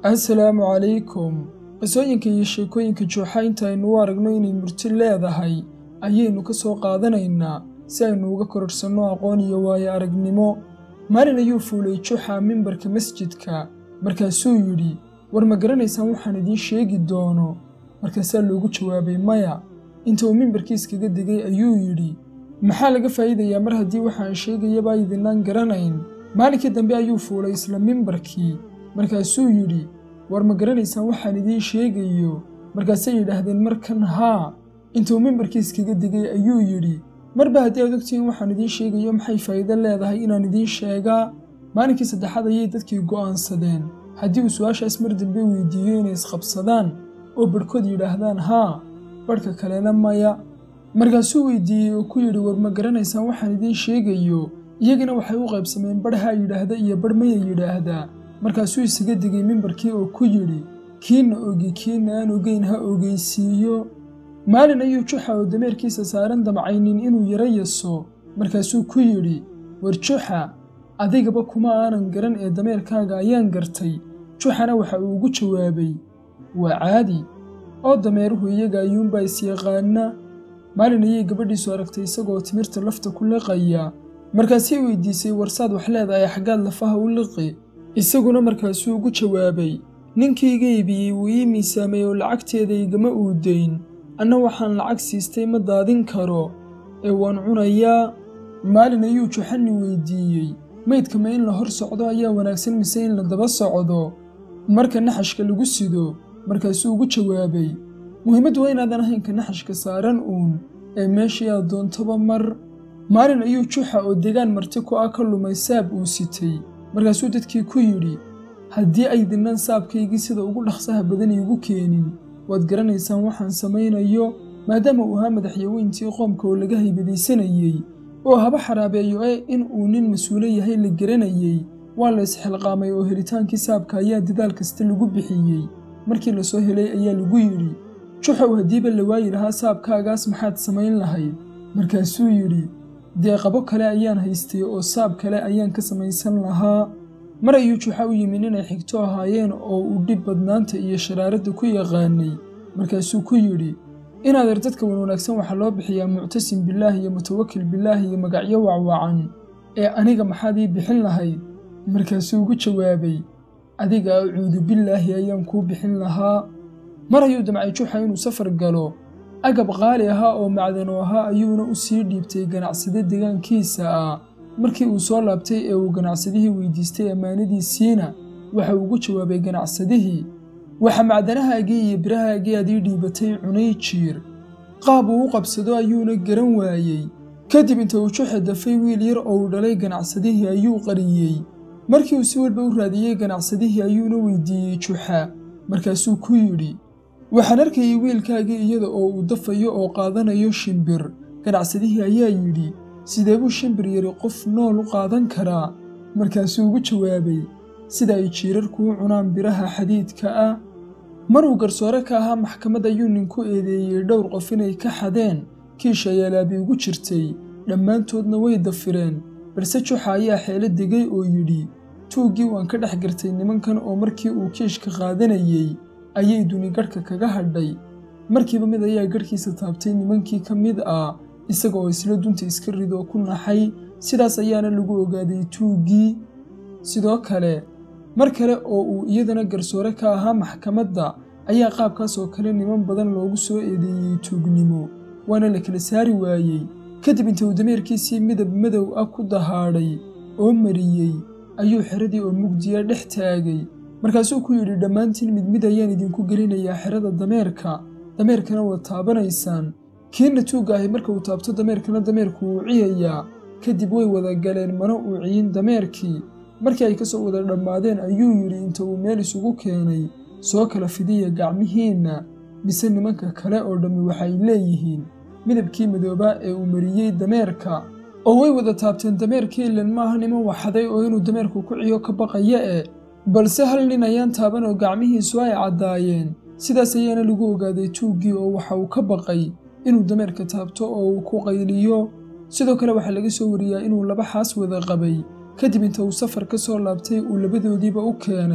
assalaamu calaykum qisooyinka iyo sheekooyinka jooxa intaaynu u aragno inay murti leedahay ayaynu ka soo qaadanaynaa si aynu uga kororhsanno aqoon iyo waayo aragnimo maalin ayuu fuulay juxa mimbarka masjidka markaasuu yidhi war ma garanaysaan waxaan idiin sheegi doono markaasaa loogu jawaabay maya inta uu mimbarkii iskaga degay ayuu yidhi maxaa laga faa'iidayaa mar haddii waxaan sheegayaba idinaan garanayn maalinkii dambe ayuu fuulay isla mimbarkii markaasuu yidhi war ma garanaysaan waxaan idiin sheegayo markaasay yidhaahdeen markan haa intuu mimbarkii iskaga degay ayuu yidhi marba haddii aad ogtihiin waxaan idiin sheegayo maxay faa'iido leedahay inaan idiin sheegaa maalinkii saddexaad ayay dadkii go'aansadeen haddii uu su-aashaas mar dambe weydiiyo inay isqabsadaan oo badhkood yidhaahdaan haa badhka kalena maya markaasuu weydiiyey oo ku yidhi war ma garanaysaan waxaan idiin sheegayo iyagana waxay u qaybsameen badh haa yidhaahda iyo badh maya yidhaahdaa markaasuu isaga degay mimbarkii oo ku yidhi kiina ogi kiina aan ogeyn ha ogeysiiyo maalin ayuu juxa oo dameerkiisa saaran damcaynin inuu yaro yaso markaasuu ku yidhi war juxa adigaba kuma aanan garan ee dameerkaaga ayaan gartay juxana waxa uu ugu jawaabay waa caadi oo dameeruhu iyaga ayuunbaa isyaqaana maalin ayay gabadhiisu aragtay isagoo timirta lafta ku liqaya markaasay weydiisay warsaad wax leedahay xaggaad lafaha u liqi isaguna markaasuu ugu jawaabay ninkayga iibiyey wuu ii miisaamay oo lacagteeda igama uudayn anna waxaan lacag siistay ma daadin karo ee waan cunayaa maalin ayuu juxani weydiiyey maydka ma in la hor socdo ayaa wanaagsan mise in la daba socdo marka naxashka lagu sido markaasuu ugu jawaabay muhiimaddu waa inaadan ahaynka naxashka saaran uun ee meeshii aad doontaba mar maalin ayuu juxa oo degaan marti ku ah ka lumay saab uu sitay markaasuu dadkii ku yidhi haddii aydinnan saabkaygii sida ugu dhaqsaha badan iigu keenin waad garanaysaan waxaan samaynayo maadaama uu ahaa madaxyaweyntii qoomka oo laga haybadaysanayey oo haba xaraabeeyo ee in uu nin mas-uulo yahay la garanayey waa la isxilqaamay oo helitaankii saabka ayaa dadaal kasta lagu bixiyey markii lasoo helay ayaa lagu yidhi juxow haddiiba la waayi lahaa saabkaagaas maxaad samayn lahayd markaasuu yidhi dee qabo kale ayaan haystay oo saab kale ayaan ka samaysan lahaa mar ayuu juxa u yimin inay xigto ahaayeen oo uu dhib badnaanta iyo sharaaradda ku yaqaanay markaasuu ku yidhi inaad er dadka wan wanaagsan waxaa loo bixiyaa muctasim bilaah iyo mutawakil bilaah iyo magacyo wacwacan ee aniga maxaad ii bixin lahayd markaasuu ugu jawaabay adiga acuudu bilaahi ayaan kuu bixin lahaa mar ayuu damcay juxa inuu safar galo agab qaali ahaa oo macdano ahaa ayuuna u sii dhiibtay ganacsade degaankiisa ah markii uu soo laabtay ee uu ganacsadihii weydiistay ammaanadiisiina waxa uu ugu jawaabay ganacsadihii waxa macdanahaagii iyo birahaagii aad ii dhiibatay cunay jiir qaab uu u qabsado ayuuna garan waayey kadib inta uu juxa dafay wiil yar oo uu dhalay ganacsadihii ayuu qariyey markii uu si walba u raadiyey ganacsadihii ayuuna weydiiyey juxa markaasuu ku yidhi waxaan arkayay wiilkaagii iyada oo uu dafayo oo qaadanayo shimbir ganacsadihii ayaa yidhi sidee buu shimbir yari qof nool u qaadan karaa markaasuu ugu jawaabay sida ay jiirarku u cunaan biraha xadiidka ah mar uu garsoore ka ahaa maxkamad ayuu ninku eedeeyey dhowr qof inay ka xadeen kiisha yaalaabi ugu jirtay dhammaantoodna way dafireen balse juxa ayaa xeelo degay oo yidhi tuuggii waan ka dhex gartay nimankan oo markii uu kiishka qaadanayey ayay duni garhka kaga hadhay markiiba mid ayaa garhkiisa taabtay nimankii ka mid ah isaga oo isla dunta iska ridoo ku naxay sidaas ayaana lagu ogaaday tuuggii sidoo kale mar kale oo uu iyadana garsoore ka ahaa maxkamadda ayaa qaabkaas oo kale niman badan loogu soo eedeeyey tuugnimo waana la kala saari waayey kadib inta uu dameerkiisii midab madow ah ku dahaadhay oo mariyey ayuu xeradii oo mugdiya dhex taagay markaasuu ku yidhi dhammaantiin mid mid ayaan idinku gelinayaa xerada dameerka dameerkana waad taabanaysaan kiina tuugga ahi marka uu taabto dameerkana dameerku wuu ciyayaa kadib way wada galeen mana uu ciyin dameerkii markii ay ka soo wada dhammaadeen ayuu yidhi inta uu meel isugu keenay soo kala fidiya gacmihiinna mise nimanka kale oo dhammi waxay leeyihiin midabkii madoobaa ee uu mariyey dameerka oo way wada taabteen dameerkii ilan maaha niman waxaday oo inuu dameerku ku ciyo ka baqaya e balse hal nin ayaan taaban oo gacmihiisu ay caddaayeen sidaas ayaana lagu ogaaday tuuggii oo waxa uu ka baqay inuu dameerka taabto oo uu ku qayliyo sidoo kale waxaa laga soo wariyaa inuu laba xaas wada qabay kadib inta uu safar ka soo laabtay uu labadoodiiba u keenay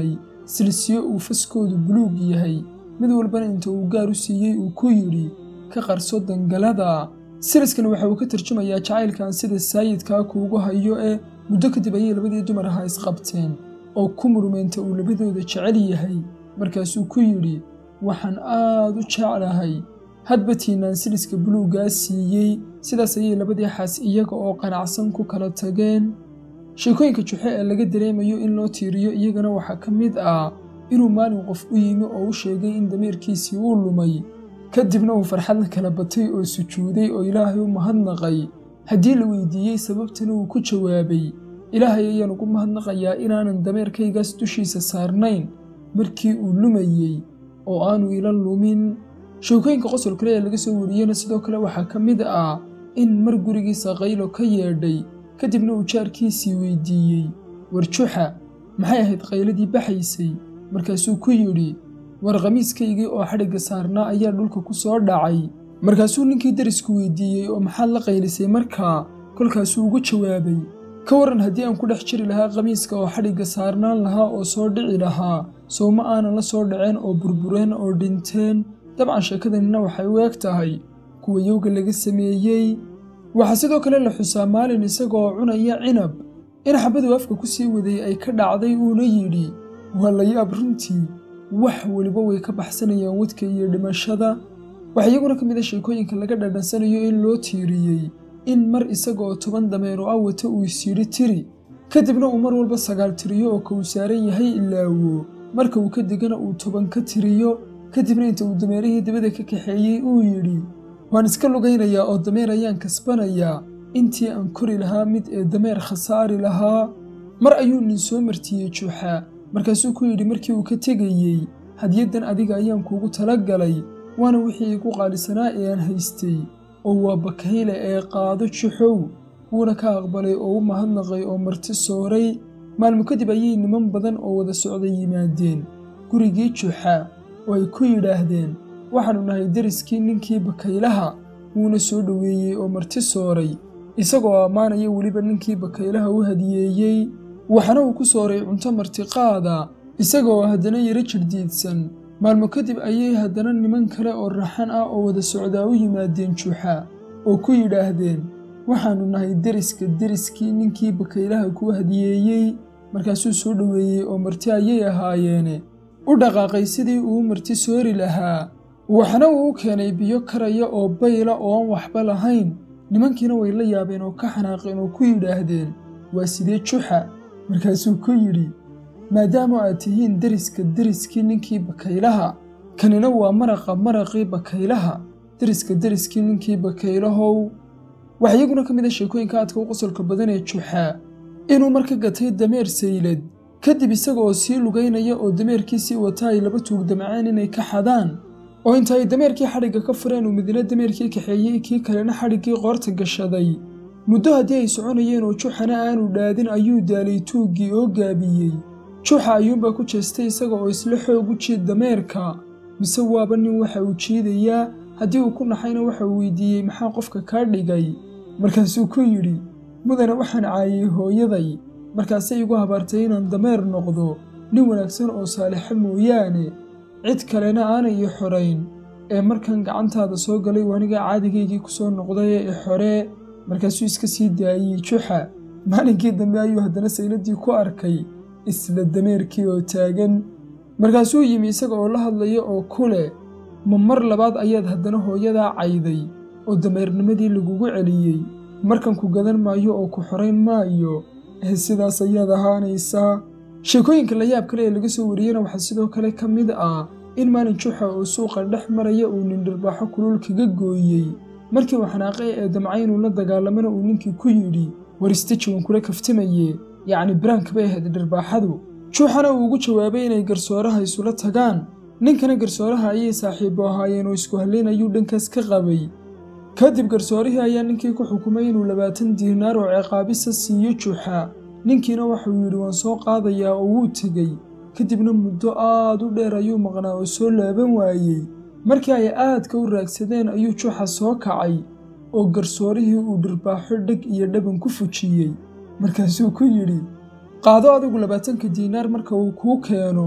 silsiyo uu faskoodu buluug yahay mid walbana inta uu gaar u siiyey uu ku yidhi ka qarso dangalada siliskan waxa uu ka tarjumayaa jacaylkan sida saayidkaa kuugu hayo ee muddo kadib ayay labadii dumar ahaa isqabteen oo ku murmeynta uu labadooda jecel yahay markaasuu ku yidhi waxaan aad u jeclahay hadba tiinaan siliska buluuggaa siiyey sidaas ayay labadii xaas iyaga oo qanacsan ku kala tageen sheekooyinka juxe ee laga dareemayo in loo tiiriyo iyagana waxaa ka mid ah inuu maalin qof u yimi oo u sheegay in damiirkiisii uu lumay kadibna uu farxad la kala batay oo sujuuday oo ilaahay u mahadnaqay haddii la weydiiyey sababtana uu ku jawaabay ilaahay ayaan ugu mahadnaqayaa inaanan dameerkaygaas dushiisa saarnayn markii uu lumayey oo aanu ila lumin sheekooyinka qosol kale ee laga soo wariyeyna sidoo kale waxaa ka mid ah in mar gurigiisa qaylo ka yeedhay kadibna uu jaarkiisii weydiiyey war juxa maxay ahayd qayladii baxaysay markaasuu ku yidhi war khamiiskaygii oo xadhigga saarnaa ayaa dhulka ku soo dhacay markaasuu ninkii darisku weydiiyey oo maxaad la qaylisay markaa kolkaasuu ugu jawaabay ka waran haddii aan ku dhex jiri lahaa khamiiska oo xadhigga saarnaan lahaa oo soo dhici lahaa sow ma aanan la soo dhaceen oo burbureen oo dhinteen dabcan sheekadanina waxay u eg tahay kuwa yowga laga sameeyey waxaa sidoo kale la xusaa maalin isagoo cunaya cinab in xabaduu afka ku sii waday ay ka dhacday uuna yidhi waa la yaab runtii wax weliba way ka baxsanayaan wadka iyo dhimashada waxaa iyaguna ka mid a sheekooyinka laga dhadhansanayo in loo tiiriyey in mar isagaoo toban dameero ah wata uu isyidhi tiri kadibna uu mar walba sagaal tiriyo oo ka uu saaran yahay ilaawo marka uu ka degana uu toban ka tiriyo kadibna inta uu dameerihii dabada ka kaxeeyey uu yidhi waan iska lugaynayaa oo dameer ayaan kasbanayaa intii aan kori lahaa mid ee dameer khasaari lahaa mar ayuu nin soo martiyey juuxa markaasuu ku yidhi markii uu ka tegayey hadiyaddan adiga ayaan kuugu tala galay waana wixii igu qaalisanaa ee aan haystay oo waa bakayle ee qaado juxow wuuna ka aqbalay oo u mahadnaqay oo marti sooray maalmo kadib ayay niman badan oo wada socda yimaadeen gurigii juxa oo ay ku yidhaahdeen waxaannu nahay deriskii ninkii bakaylaha wuuna soo dhoweeyey oo marti sooray isagoo ammaanaya weliba ninkii bakaylaha u hadiyeeyey waxaana uu ku sooray cunto martiqaada isagaoo haddana yaro jirdiidsan maalmo kadib ayay haddana niman kale oo raxan ah oo wada socdaa u yimaadeen juuxa oo ku yidhaahdeen waxaannu nahay deriska deriskii ninkii bakaylaha kuu hadiyeeyey markaasuu soo dhoweeyey oo marti ayay ahaayeene u dhaqaaqay sidii uu marti soori lahaa waxna uu u keenay biyo karaya oo bayla oo aan waxba lahayn nimankiina way la yaabeen oo ka xanaaqeen oo ku yidhaahdeen waa sidee juxa markaasuu ku yidhi maadaama aad tihiin deriska deriskii ninkii bakaylaha kanina waa maraqa maraqii bakaylaha deriska deriskii ninkii bakaylahow waxaa iyaguna ka mid a sheekooyinka aadka u qosolka badan ee juxa inuu marka gatay dameer saylad kadib isaga oo sii lugaynaya oo dameerkiisii wata ay laba tuug damceen inay ka xadaan oo inta ay dameerkii xadhigga ka fureen uu midna dameerkii kaxeeyey kii kalena xadhiggii qoorta gashaday muddo haddii ay soconayeen oo juxana aanu dhaadin ayuu daalay tuuggii oo gaabiyey juuxa ayuunbaa ku jeestay isaga oo isla xoog u jiid dameerka mise waaba nin waxa uu jiidayaa haddii uu ku naxayna waxa uu weydiiyey maxaa qofka kaa dhigay markaasuu ku yidhi mudane waxaan caayay hooyaday markaasay igu habaartay inaan dameer noqdo nin wanaagsan oo saalixa mooyaane cid kalena aanay ii xorayn ee markan gacantaada soo galay waniga caadigaygii ku soo noqday ee i xoree markaasuu iska sii daayey juxa maalinkii dambe ayuu haddana sayladii ku arkay isla dameerkii oo taagan markaasuu yimi isaga oo la hadlaya oo ku leh ma mar labaad ayaad haddana hooyadaa cayday oo dameernimadii lagugu celiyey markan ku gadan maayo oo ku xorayn maayo ee sidaas ayaad ahaanaysaa sheekooyinka la yaab kale ee laga soo wariyena waxaa sidoo kale ka mid ah in maalin juxa oo suuqa dhex maraya uu nin dhirbaaxo kulul kaga gooyey markii uu xanaaqay ee damcay inuu la dagaalamana uu ninkii ku yidhi war istaji waan kula kaftimaye yacni biraanka bay ahayd dhirbaaxadu juuxana uu ugu jawaabay inay garsooraha isula tagaan ninkana garsooraha ayay saaxiibo ahaayeen oo isku hallayn ayuu dhankaas ka qabay kadib garsoorihii ayaa ninkii ku xukumay inuu labaatan diinaar oo ciqaabisa siiyo juuxa ninkiina waxauu yidhi waan soo qaadayaa oo wuu tegey kadibna muddo aad u dheer ayuu maqnaa oo soo laaban waayey markii ay aadka u raagsadeen ayuu juuxa soo kacay oo garsoorihii uu dhirbaaxo dheg iyo dhaban ku fujiyey markaasuu ku yidhi qaado adigu labaatanka diinaar marka uu kuu keeno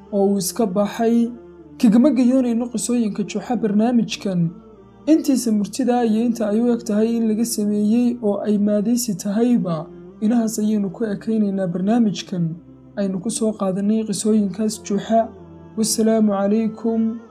oo uu iska baxay kagama gayoonayno qisooyinka juuxa barnaamijkan intiisa murtida iyo inta ay u eg tahay in laga sameeyey oo ay maadaysi tahayba inahaas ayaynu ku ekaynaynaa barnaamijkan aynu ku soo qaadanay qisooyinkaas juuxa wasalaamu calaykum